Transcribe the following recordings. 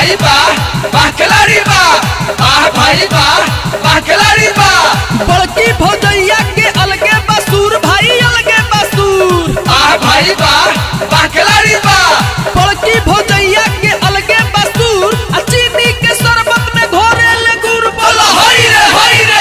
भाई बा वाह खिलाड़ी बा वाह भाई बा वाह खिलाड़ी बा बड़की भौजैया के अलगे बसूर भाई अलगे बसूर वाह भाई बा वाह खिलाड़ी बा बड़की भौजैया के अलगे बसूर आ चीनी के शरबत में घोरे ले गुड़ बोलो हई रे हई रे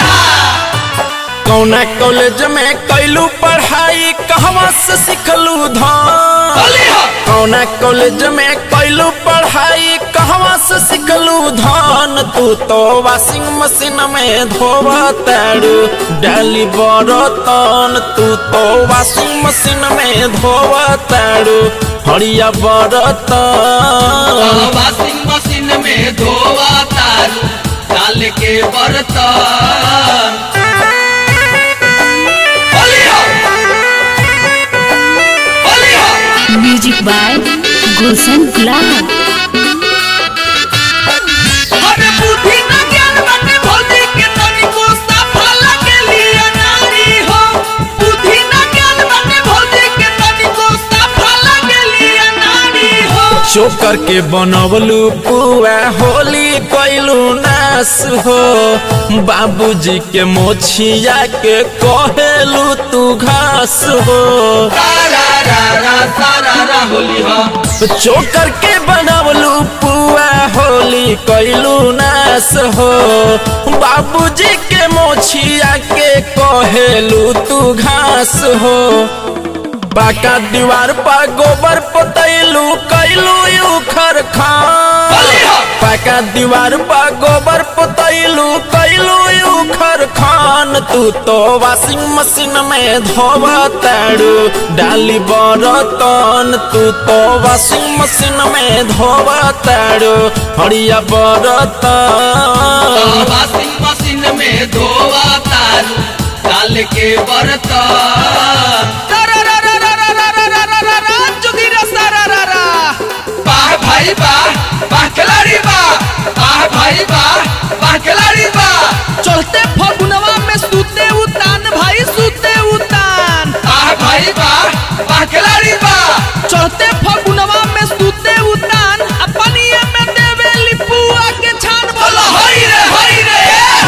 कौना कॉलेज में कैलू पढ़ाई कहवा से सिखलू धान बोली हो कौना कॉलेज में कैलू पढ़ाई कहवा से सिखलू धान तू तो वॉशिंग मशीन में धोवा तारू डाली बरतन तू तो वॉशिंग मशीन में धोवा तारू हरिया बरतन वॉशिंग मशीन में धोवा तारू डाल के बर्तन बोली हो बोली हो म्यूजिक बाय गुलशन गुलाब अरे बुद्धि न ज्ञान बाटे भौजी के तनिको सफा लगे लिया नारी हो बुद्धि न ज्ञान बाटे भौजी के तनिको सफा लगे लिया नारी हो चोकर के बनवलू पुआ होली कैलू नास हो बाबूजी के मोछिया के कहेलू तू घास हो सारा रा रा सारा रा होली हो चोकर के बनवलू पुआ होली कैलू नास हो बाबूजी के मोछिया के कहेलू तू घास हो पाका दीवार पर गोबर पोतैलू कैलू उखर खान पाका दीवार पर गोबर पोतैलू कैलू उखर खान तू तो वॉशिंग मशीन में धोवा तारू डाली बरतन तू तो वॉशिंग मशीन में धोवा तारू हरिया बरतन वॉशिंग मशीन में धोवा तारू डाल के बर्तन जोगी रे सारा रा रा वाह भाई वाह वाह खिलाड़ी वाह वाह भाई वाह वाह खिलाड़ी वाह चलते फगुनवा में सूते उतान भाई सूते उतान वाह भाई वाह वाह खिलाड़ी वाह चलते फगुनवा में सूते उतान अपनिए में देवे लिपुआ के छान बोलो बोलो हई रे हई रे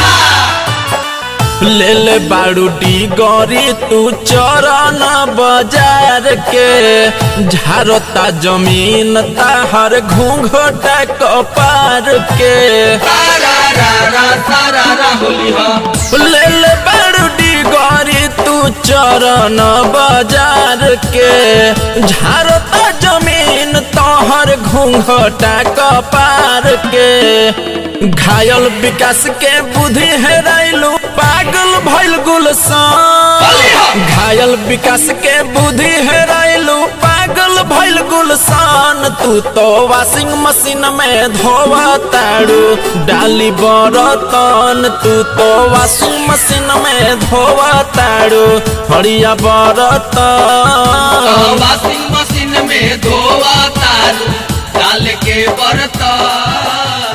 ले ले बारू डी गौरी तू चरण बाजार के झारता जमीन ताहर घूंघटा कपार के सारा रा रा सारा रा होली हो ले ले बारू डी गौरी तू चरण बाजार के झारता जमीन तोहर घूंघटा कपार के घायल विकास के बुद्धि हेराइलू पागल भइल गुलसान घायल विकास के बुद्धि हेराइलू पागल भइल गुलसान तू तो वॉशिंग मशीन में धोवा तारू डाली बरतन तू तो वॉशिंग मशीन में धोवा तारू हरिया बरतन वॉशिंग मशीन में धोवा तारू डाल के बर्तन